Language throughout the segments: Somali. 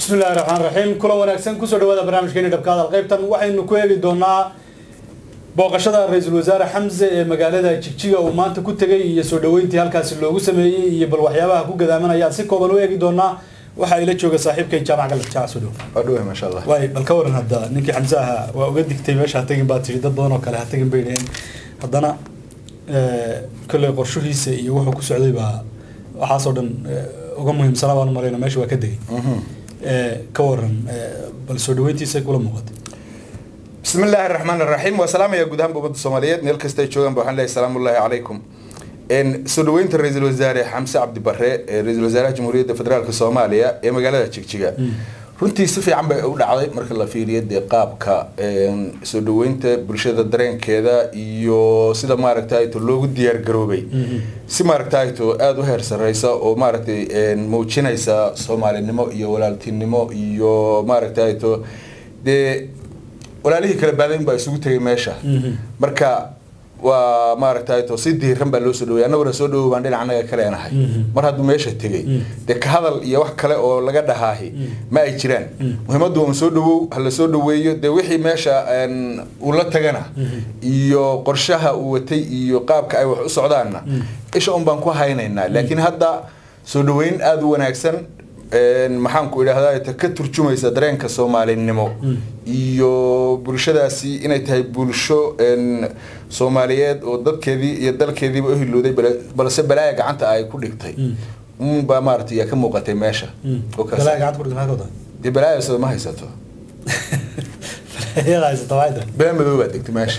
bismillahi raxmaan raxiim kulan wanaagsan kusoo dhawaada barnaamijkeeni dhabka hadal qaybtan waxaynu ku eegi doonaa booqashada ra-iisul wasaare xamse ee magaalada jigjiga uu maanta ku tegay iyo soo dhaweyntii halkaasi loogu sameeyey iyo bal waxyaabaha ku gadaamanayaan si kooban u eegi doonaa waxaa ila jooga saaxiibkay jaamac galad jaac soo dhow waa dhawahay maasha allah waay bal ka waran hadda ninkii xamse ahaa waa uga digtay meesha ha tagin baa tiri dad badan oo kale ha tagin bay dhaheen haddana kolley qorshihiisa iyo wuxuu ku socday baa waxaasoo dhan uga muhiimsanaa baan malayna meesha waa ka degay ka waran bal soo dhaweyntiisa kula muuqatay bismi illaahi araxmaan araxiim waa salaamaya guud ahaanba ummadda soomaaliyeed meel kasta ay joogaan ba waxaan leeyahay salaamullaahi calaykum soo dhaweynta ra-iisul wasaare xamse cabdi barre ee ra-iisul wasaaraha jamhuuriyadda federaalk soomaaliya ee magaalada jigjiga runtii si fiican bay u dhacday marka la fiiriyo dee qaabka soo dhaweynta bulshada dareenkeeda iyo sida maaragtayto loogu diyaar garoobay si maaragtayto aada u heer sareysa oo maaragtay muujinaysa soomaalinimo iyo walaaltinimo iyo maaragtayto dee walaalihii kala baadayn baa isugu tegay meesha marka waa maaragtayto si diiran baa loo soo dhawey annaguna soo dhawow baan dhinac annaga ka leenahay mar hadduu meesha tegay dee ka hadal iyo wax kale oo laga dhahaahi ma ay jiraan muhiimaddu un soo dhawow ha la soo dhaweeyo dee wixii meesha uu la tagana iyo qorshaha uu watay iyo qaabka ay wax u socdaanna isha un baan ku haynaynaa laakiin hadda soo dhaweyn aada u wanaagsan maxaan ku idhaahdaa ka turjumaysa dareenka soomaalinimo iyo bulshadaasi inay tahay bulsho soomaaliyeed oo dadkeedii iyo dalkeediiba u hilowday balse balaaya gacanta ay ku dhigtay unbaa maarata yaa ka muuqatay meesha dee balaaya ma haysato bee madow baa degtay meesha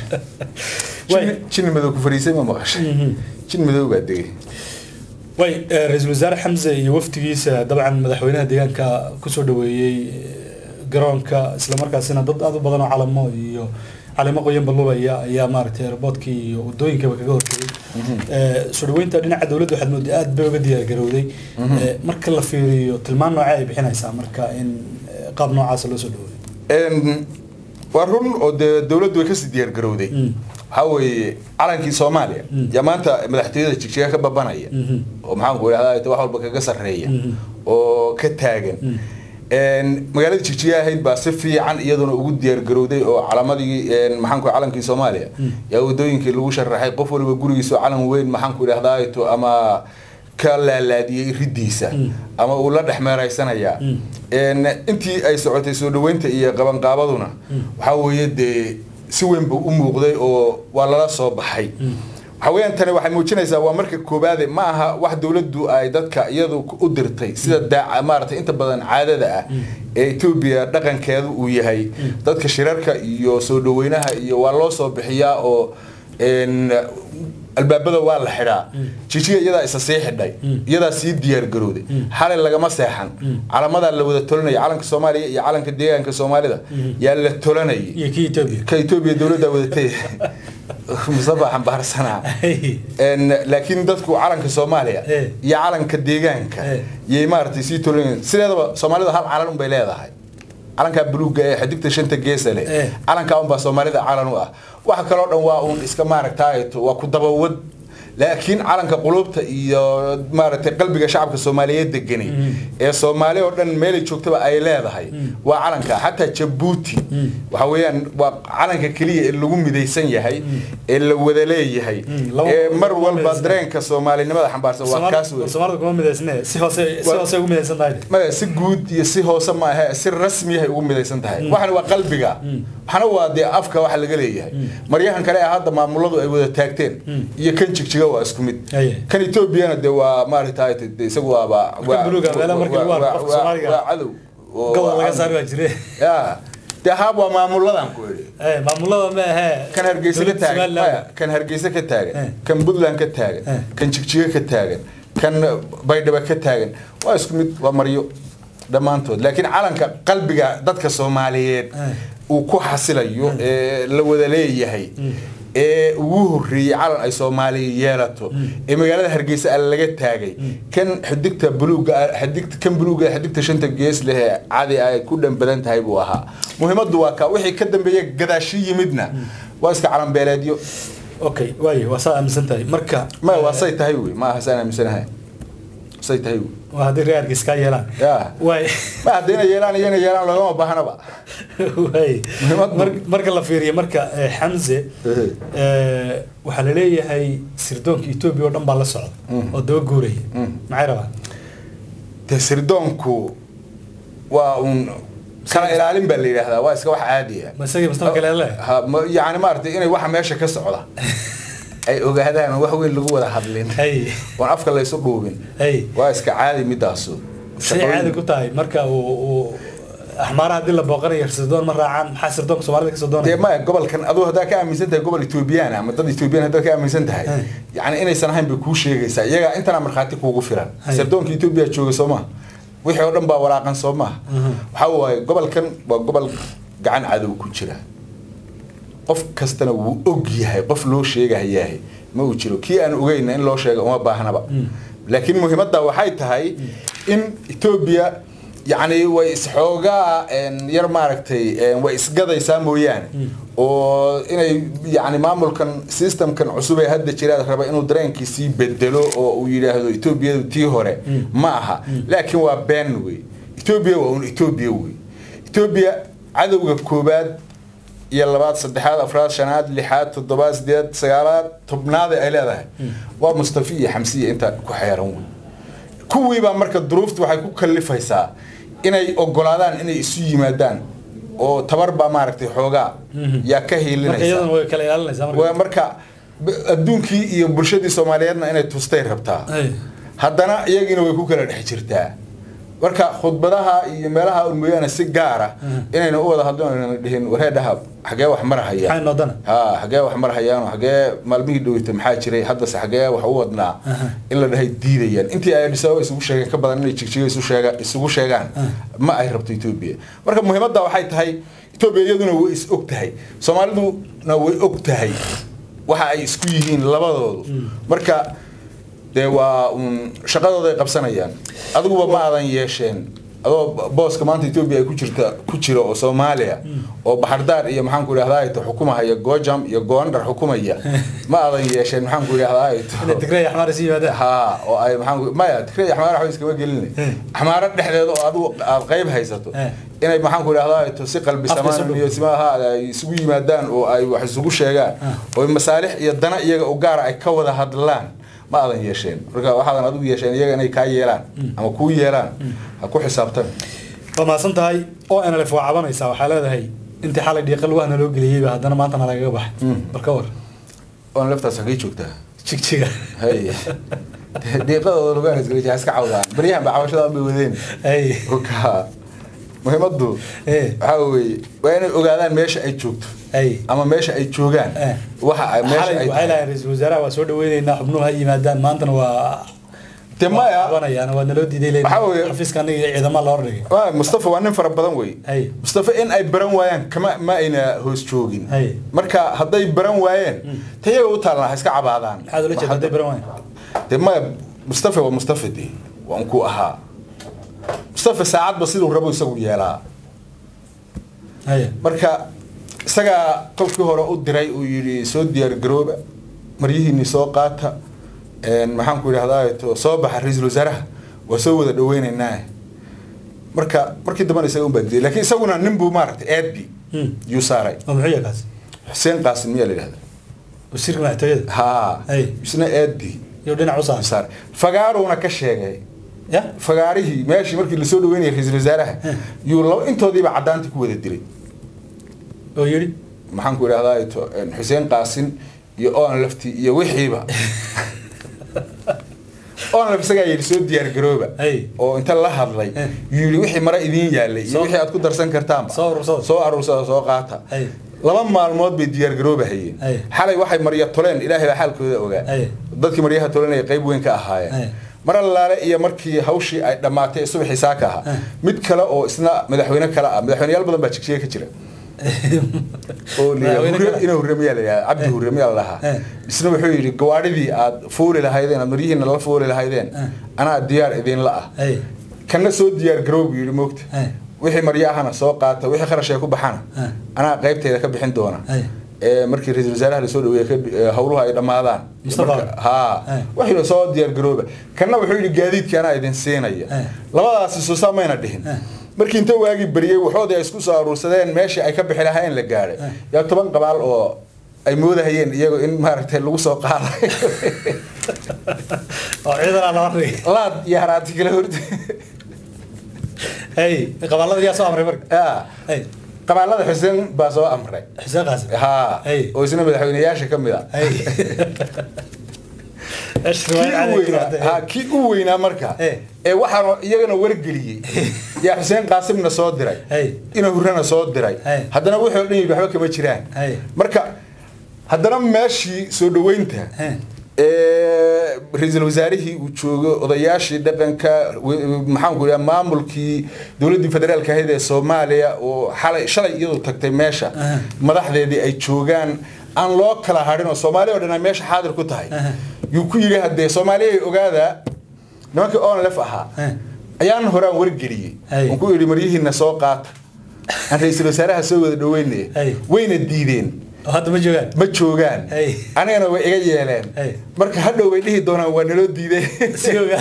jin madow ku fariisay ma maqashay jin madow baa degay way ra-iisul wasaare xamse iyo waftigiisa dabcan madaxweynaha deegaanka kusoo dhaweeyey garoonka islamarkaasina dad aada u badan oo calamo iyo calamo qoyan balubaya ayaa maaragtay airboodkii iyo wadooyinkaba kaga hortegay soo dhaweynta dhinaca dowladda waxaad mooday aada bay uga diyaar garowday marka la fiiriyo tilmaan noocee ay bixinaysaa marka in qaab noocaasa loo soo dhaweeyo waa run oo dee dowladdu way kasii diyaar garowday waxaa weeye calankii soomaaliya yaa maanta madaxtooyada jigjiga ka babanaya oo maxaan ku idhahdaa wax walba kaga sarreeya oo ka taagan magaalada jigjiga ahayd baa si fiican iyaduna ugu diyaar garowday oo calamadii maxaan ku calankii soomaaliya yaa wadooyinkii lagu sharaxay qof waliba gurigiisa calan weyn maxaan ku idhahdaa ama ka laalaadiyey riddiisa ama uu la dhex meeraysanayaa intii ay socotay soo dhaweynta iyo qabanqaabaduna waxaa weeye dee si weyn buu u muuqday oo waa lala soo baxay waxa weyaan tani waxay muujinaysaa waa marka koobaade ma aha wax dowladdu ay dadka iyadu u dirtay sida daaca maaragtay inta badan caadada ah ee etoobiya dhaqankeedu uu yahay dadka shirarka iyo soo dhaweynaha iyo waa loo soo bixiyaa oo albaabada waa la xidhaa jijiga iyadaa isa sii xidhay iyadaa sii diyaar garowday xalay lagama seexan calamadaa la wada tolanaya calanka soomaaliya iyo calanka deegaanka soomaalida yaa la tolanayay ka etoobiya dowladdaa wadatay mustafa xambaarsanaa laakiin dadku calanka soomaaliya iyo calanka deegaanka yay maaragtay sii tolanayeen sideedaba soomaalida hal calan unbay leedahay calankaa buluugga ee xidigta shanta geesa leh calankaa unbaa soomaalida calan u ah waxa kaloo dhan waa uun iska maaragtay waa ku dabawad laakiin calanka qulubta iyo maaragtay qalbiga shacabka soomaaliyeed deganay ee soomaali oo dhan meelay joogtaba ay leedahay waa calanka xataa jabuuti waxa weeyaan waa calanka keliya ee lagu midaysan yahay ee la wada leeyahay ee mar walba dareenka soomaalinimada xambaarsan waa kaas maya si guud iyo si hoose ma ahe si rasmiyahay ugu midaysan tahay waxana waa qalbiga waxana waa dee afka waxa laga leeyahay maryahan kale ee hadda maamuladu ay wada taagteen iyo kan jigjiga waa isku mid kan etoobiyana de waa maaragtay isagu waaba waa cadow ya de haab waa maamuladan ku idhi maamulada ma ahe kan hargeysa ka taagan maya kan hargeysa ka taagan kan puntland ka taagan kan jigjiga ka taagan kan baydhaba ka taagan waa isku mid waa maryo dhammaantood laakiin calanka qalbiga dadka soomaaliyeed uu ku xasilayo ee la wada leeyahay ee ugu horreeyey calan ay soomaaliya yeelato ee magaalada hargeysa a laga taagay kan xidigta buluuga xidigta kan buluuga xidigta shanta gees leh ee cadi ay ku dhan badan tahay buu ahaa muhiimaddu waa ka wixii ka dambeeya gadaashi yimidna waa iska calan beeleedyo okay waay waa saa aaminsan tahay marka ma waa say tahay wey ma aha saan aaminsanahay say tahay waa haddii reerka iskaa yeelaan ya way ma haddayna yeelaan iyana yeelaan loogama baahnaba way Muhiimad- mar- marka la fiiriyo marka eh, xamse Ehe. eh, waxaa la leeyahay sirdoonka etoobiya oo dhan baa la socda Mm. oo daba guuraya Mm. maxay rabaan dee sirdoonku waa un kala ilaalin baa la yidhaahdaa waa iska wax caadi ah ma isagii mustafa kale le ha ma- yacni maaragtay inay waxa meesha ka socda ay ogaadaan oo wax weyn lagu wada hadlin hay oon afka laysu dhuubin hay waa iska caadi midaasu say caadi ku tahay marka uu uu axmaaraha haddii la booqanayo sirdoon ma raacaan maxaa sirdoonka soomaalida ka soo dee doonaya maya gobolkan aduu haddaa ka aaminsan tahay gobol etoobiyaan ama dad etoobiyaan haddaad ka aaminsan tahay Hey. yacni inaysan ahayn bay kuu sheegaysaa iyagaa intana markhaati kuugu filan Hey. sirdoonka etoobiya jooga soo maha wixii oo dhan baa walaaqan soo maha Mhm. waxaa waaye gobolkan waa gobol gacan cadow ku jira qof kastana wuu og yahay qof loo sheegahayahay ma uu jiro kii aan ogeyna in loo sheega uma baahnaba Mm. laakiin muhiimadda waxay tahay in etoobiya yacni way isxoogaa een, yar maaragtay een, way isgadaysaa mooyaane Mm. oo inay yacni maamulkan systemkan cusub ee hadda jiraad raba inuu dareenkiisii bedelo oo uu yidhaahdo etoobiyadu tii hore Mm. ma aha laakiin waa been wey etoobiya waa un etoobiya wey etoobiya cadowga koobaad iyo labaad saddexaad afraad shanaad lixaad toddobaad sideed sagaalaad tobnaada ay leedahay waa mustafi iyo xamsiya intaa ku xeeran wey kuwiibaa marka duruuftu waxay ku kallifaysaa inay ogolaadaan inay isu yimaadaan oo tabar baa maaragtay xoogaa Mhm. yaa ka marka hiilinaysa iyadana way kala ilaalinaysaa waa marka marka b- adduunkii iyo bulshadii soomaaliyeedna inay tustay rabtaa Hay. haddana iyagiina way ku kala dhex jirtaa marka khudbadaha iyo meelaha un mooyaane si gaara Mhm. inayna u wada hadlin ayna dhihin wareedhaha xagee wax maxay marahayaan noodana ha xagee wax marahayaan xagee maalmihii dhoweyta maxaa jiray haddase xagee wax u wadnaa Aha. in la dhahay diidayaan intii ay Addis Ababa isugu sheegeen ka badan inay jigjiga isu sheega isugu sheegaan Ah. ma ay rabto Ethiopia marka muhiimadda waxay tahay Ethiopia iyaduna way is og tahay Soomaaliduna way og tahay waxa ay isku yihiin labadoodu marka dee waa un shaqadooda ay qabsanayaan adiguba ma aadan yeesheen adoo booska maanta Ethiopia ay ku jirta ku jiro oo Soomaaliya oo Baxardaar iyo maxaan ku idhahdaa ay xukumaya Gojam iyo Gondar xukumaya ma aadan yeesheen maxaan ku idhahdaa ay inay tigray axmaar isi yimaadaan ها oo ay maxaan ku maya tikray xamaar wax iskama gelin Eh. xamaara dhexdeeda oo adigu aad qayb haysato Eh. inay maxaan ku idhahdaa to si qalbi Afka samaan isu iyo simaha ay isugu yimaadaan oo ay wax isugu sheegaan oo masaalix iyo dana iyaga u gaar ah ay ka wada hadlaan ma aadan yeesheen marka waxaadan adigu yeesheen iyaga inay kaa yeelaan ama kuu yeelaan ha ku xisaabtan waa mahadsan tahay oo nlf waa cabanaysaa waxaa leedahay intii xalay dhiiqa lugaha loo geliyeyba haddana maanta nalagaga baxay Mm. bal ka war oon laftaas hagay joogtaa jigjiga hay dhiiqadooda lugaan isgalija iska cawdaan baryahan ba cabashada bay wadeen ay ka muhiimaddu Eh. waxaa weeye waa inay ogaadaan meesha ay joogto ay ama meesha ay joogaan Eh. waxa ay meesha xalay ay waxay lahayn ra-iisul wasaaraha waa soo dhaweyneynaa xubnuhu ha yimaadaan maantana waa De maya. waa cabanayaan waa naloo diiday leyn Waxaa weeye- xafiiska aniga iyo ciidama loo dhigay waa mustafa waa nin fara badan wey Hay. mustafa in ay baran waayaan kama ma ayna hoos joogin Hay. marka hadday baran waayeen tayaga u taalnaa ha iska cabaadaan maxaad ula jeeda hadday baran waayan de maya mustafa waa mustafa de waa unkuu ahaa mustafa saacadba siduu rabo isagu yeelaa haya marka isagaa qofkii hore u diray uu yidhi soo diyaar garooba maryihiinii soo qaata een, maxaan ku idhahdaa to soo baxa ra-iisul wasaaraha waa soo wada dhaweynaynaa marka markii dambena isaga unbaa diiday laakiin isaguna nin buu maaragtay aadbi Hmm. yuu saaray waa muxuu yahay kaas xuseen qaasim miyaa la yidhahda wasiirka madaxtooyada haa Hey. isna aadbi iyo dhinac u yuu saaran saaray fagaaruuna ka sheegay ya fagaarihii meeshii markii lasoo dhaweynayay ra-iisul wasaaraha Hmm. yuu laba intoodiiba caddaantii ku wada dilay oo yidhi maxaan ku idhahdaa to xuseen qaasin iyo oon lafti iyo wixiiba oon laf isagaa yidhi soo diyaar garooba Hey. oo inta la hadlay Eh. yuu yidhi wixii mara idiin yaalay iyo Soo- wixii aad ku darsan kartaanba Soo urursada. soo aruursada soo qaata Hey. laba maalmood bay diyaar garooba hayeen Hey. xalay waxay marya toleen ilaahay baa xaalkooda ogaa Hey. dadkii maryaha tolenaya qayb weyn ka Hey. ahaayeen mar allaale iyo markii hawshii ay dhammaatay ee subaxii saaka ahaa Eh. mid kale oo isna madaxweyne kale ah madaxweyneyaal badan baa jigjiga ka jira oo la yidhaahdo Madaxweyne Hurre- kale. inuu hurre miyaa la yidhahdaa cabdi Eh. hurre miyaa la dhahaa Eh. isna wuxuu yidhi gawaadhidii aad fuuli lahaydeen aad maryihiina la fuuli lahaydeen Eh. anaa diyaar idinla ah Hey. kana soo diyaar garoow buu yidhi moogta Eh. wixii maryahana soo qaata wixii kharash ay ku baxana Eh. anaa qaybteeda ka bixin doona Hey. ee markii ra-iisul wasaaraha lasoo dhaweeye ka- ee howluhu ay dhammaadaan Mustafa. Marka- haa Eh. waxii soo diyaar garooba kanna wuxuu yidhi gaadiidkii anaa idin siinaya Eh. labadaasi suusaa mayna dhihin Eh. markii inta waagii beriyey waxoodii ay isku soo aruursadeen meeshii ay ka bixi lahaayeen la gaadhay Eh. yaa toban qabaal oo ay moodahayeen iyago in maaragtay lagu soo qaaday oo ciidan aan lama dhigi laad iyo haraati kala horta hey qabaalada yaa soo amray marka yaa hey qabaalada xuseen baa soo amray xuseen qaasim haa Hey. oo isna madaxweyneyaasha ka mid a hey kii u weynaa haa kii u weynaa marka Eh. ee waxaana iyagana wargeliyey yaa xuseen qaasimna soo diray Hey. ina hurana soo diray Hey. haddana wixii oo dhan yidhi waxba kama jiraan Hey. marka haddana meeshii soo dhaweynta Hey. ee ra-iisul wasaarihii uu joogo odayaashii dhaqanka w- maxaan ku idhaha maamulkii dowladdii federaalka ahayd ee soomaaliya oo xalay shalay iyadu tagtay meesha Aha. madaxdeedii ay joogaan aan loo kala hadhin oo soomaaliya oo dhan ay meesha xaadir ku tahay Aha. yuu ku yidhi haddee soomaaliya ay ogaada nimankii onlef ahaa Eh. ayaan horaan wargeliyey Hey. aan ku yidhi maryihiina soo qaata aan ra-iisul wasaaraha soo wada dhaweynaya Hey. wayna diideen oo hadda ma joogaan ma joogaan Hey. anigana way iga yeeleen Hey. marka hadhow bay dhihi doonaan waa naloo diiday si ogaa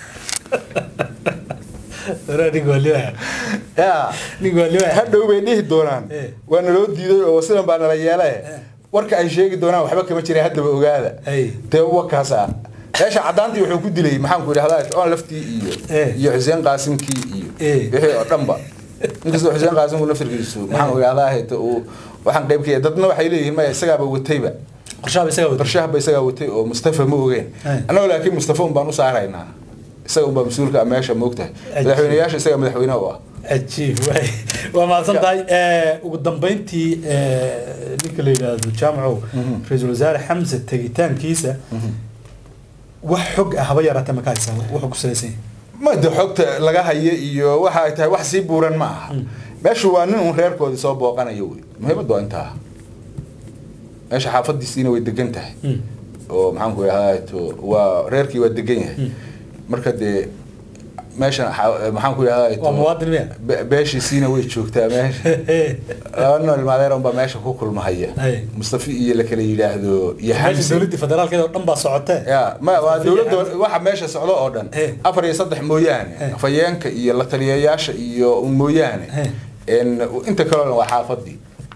Waraa nin waa liwaa Ya. nin waa liwaa hadhow bay dhihi doonaan Eh. waa naloo diiday oo sidan baa nala yeele warka ay sheegi doonaan waxba kama jira haddaba ogaada Hey. dee wakaas ah meesha caddaantii wuxuu ku dilay maxaan ku idhahdaa on laftii iyo Eh. iyo xuseen qaasimkii iyo Eh. wixii oo dhanba inkastoo xuseen qaasimku naftirkiisu maxaan ku idhahdaa hita uu waxaan qayb ka yahay dadna waxay leeyihiin maya isagaaba watayba qorshaha isaga wada qorshaha ba isagaa watay oo mustafa ma ogeen Eh. annagoo laakiin mustafa un baan u saaraynaa isaga unbaa mas-uulka ah meesha moogtahay madaxweyneyaasha isaga madaxweyne u ah cajiib waay waa mahadsan tahay ugu dambeyntii eh, ninka la yidhaahdo jaamacow ra-iisul wasaare xamse tegitaankiisa wax xog ah haba yaraatee ma ka haysaa wuxuu ku salaysan yahay ma de xogta laga hayo iyo waxa ay tahay wax sii buuran ma aha meeshu waa nin un reerkoodii soo booqanayo wey muhiimaddu waa intaa meesha xaafadiisiina way degan tahay Mm. oo maxaan ku idhahdaa to waa reerkii waa degan yahay Mm. marka dee meeshan xa- maxaan ku idhahdaa to waa muwaadin miya be- beeshiisiina way joogtaa meesha laba nool maadeer unbaa meesha ku kulmahaya Ay. mustafi iyo la kala yidhaahdo iyo meesha xamsi dowladda federaalkeeda oo dhan baa socotee ya ma waa Mustafi iyo dowladda Xamsi. waxa meesha socdo oo dhan Eh. afar iyo saddex mooyaane Eh. afayeenka iyo la taliyayaasha iyo un mooyaane Eh. En inta kalena waa xaafadii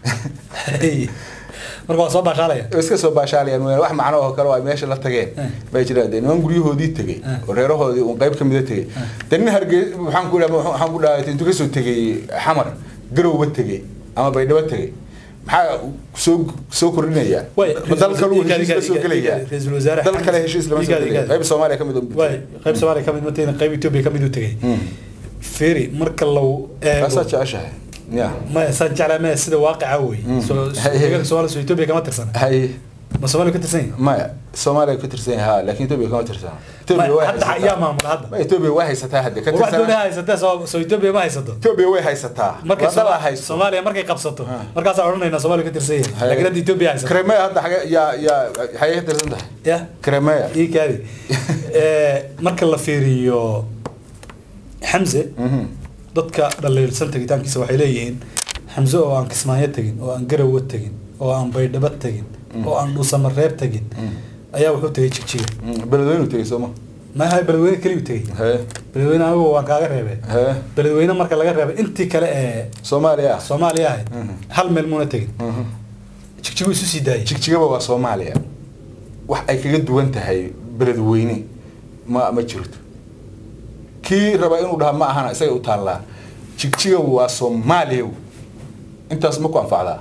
marka waa soo baashaalaya Way iska soo baashaalayaan mooyaane wax macno oo kale oo ay meesha la tageen Eh. bay jiraan dee niman guryahoodii tegey Eh. oo reerahoodii un qayb ka mida tegey dee nin hargey waxaan ku idhaha waxaan ku dhahay intuu kasoo tegey xamar garowba tegey ama baydhabo tegey maxaa soo soo kordhinaya Way, ma dal kale uu iga- heshiis la iga- soo iga- gelaya ra'iisul wasaare dal kale Xamse- heshiis lama soo iga- gelaya iga- qayb soomaaliya ka mid un waay qayb soomaaliya kamid matayna qayb etoobiya kamid u tegay feri marka law kaasaa jeceshahay ya ma saan jeclaa ma sida waaqica wey Mm. soo deegaanka soomaaliya soo etoobiya kama tirsana hay ma soomaaliya ka tirsan yahay maya soomaaliya ka tirsan yahay ha laakiin etoobiya kama tirsana etoobiya Ma- way hadda yaa haysataa maamula hadda ma etoobiya way haysataa hadde ka war wax doonaa tirsana haysatee soo soo etoobiya ma haysato etoobiya way haysataa markay waa dal Soma- haysto soomaaliya markay qabsato Ah. markaasaa odhanaynaa soomaaliya ka tirsan yahay Hay. laakiin hadda etoobiya haysato Crimea hadda xage yaa yaa xagee ka tirsan tahay ya Crimea ii kaadi Eh, marka la fiiriyo xamse Mhm. dadka dhaliilsan tegitaankiisa waxay leeyihiin xamse oo aan kismaayo tegin oo aan garowe tegin oo aan baydhabo tegin oo aan dhuusamareeb tegin ayaa wuxuu tegay jigjiga Mm, beledweynu tegey sooma maaha beledweyne keliyu tegey hee beledweyne anigu waan kaaga reebay hee beledweyne marka laga reebay intii kale ee soomaaliya ah soomaaliya ahayd Mhm. hal meel muuna tegin Mhm. jigjigu isu sii daayay jigjigaba waa soomaaliya wax ay kaga duwan tahay beledweyne ma ma jirto kii raba inuu dhaha ma ahana isaga u taallaa jigjiga waa soomaaliya intaas ma ku anfacdaa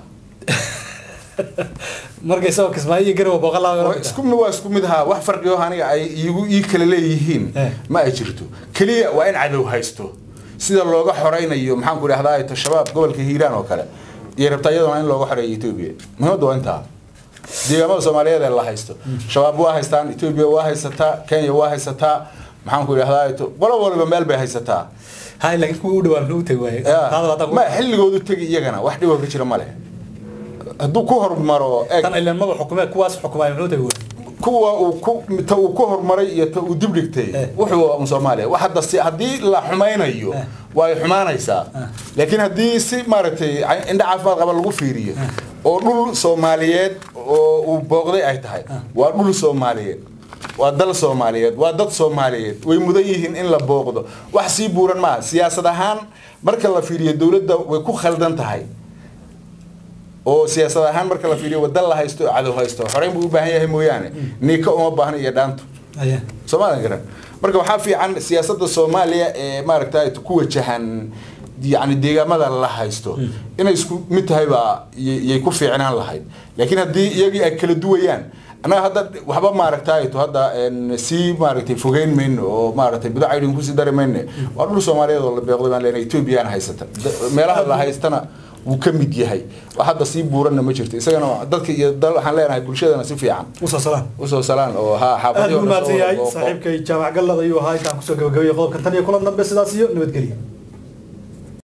marka isagoo kismaayo iyo garowe booqan Waa laa isku mid waa isku mid haa wax farqiyo aniga ay iigu ii kala leeyihiin Eh. ma ay jirto keliya waa in cadow haysto sida looga xoreynayo maxaan ku idhahdaa to shabaab gobolka hiiraan oo kale iyo rabtaa iyadana in looga xoreeyo etoobiya muhiimadda waa intaa deegaamada soomaaliyeed ee la haysto shabaab waa haystaan etoobiya waa haysataa kenya waa haysataa maxaan ku idhahdaa to qolo waliba meel bay haysataa hay laakiin kuwa u dhawaan muxuu tegi waaye Ya. taada waa tan ma xilligoodu tegi iyagana wax dhiboo ka jira male hadduu ku hormaro eeg tan ilan maba xukumee kuwaas xukumaya muxuu tegi waaye kuwa uu ku ta uu ku horumaray iyo ta uu dib dhigtay Eh. wuxuu un Soomaaliya wax hadda si hadii la xumaynayo Eh. way xumaanaysaa Eh. laakiin hadii si maaragtay indha caafimaad qaba lagu fiiriyo oo dhul soomaaliyeed oo uu booqday ay tahay waa dhul soomaaliyeed waa dal soomaaliyeed waa dad soomaaliyeed way mudan yihiin in la booqdo wax sii buuran maaha siyaasad ahaan marka la fiiriyo dowladda way ku khaldan tahay oo siyaasad ahaan marka la fiiriyo waddan la haysto oo cadow haysto xoreyn buu u baahan yahay mooyaane niika uma baahna iyo dhaanto Aye. soomaalia garan marka waxaa fiican siyaasadda soomaaliya ee maaragta ku wajahan yani deegaamada la haysto inay isku mid tahay baa yay ku fiicnaan lahayd laakiin haddii iyagii ay kala duwayaan annaga hadda waxba maaragtay to hadda een, sii maaragtay fogeyn mayno oo maaragtay bidaca idin kusii dari mayne waa dhul soomaaliyeed oo la beeqday baan leenahay ethoobiyan haysata Da- meelaha la haystana wuu ka mid yahay wax hadda sii buuranna ma jirto isagana dadka iyo dal waxaan leenahay bulshadana si fiican usoo salaan usoo salaan oo ha aad xaafadii buu mahadsan yahay saaxiibkay jaamac gallad ayuu ahaa intaan kusoo gabagabeeyey qodobkan tan iyo kulan dambe sidaas iyo nabadgelyo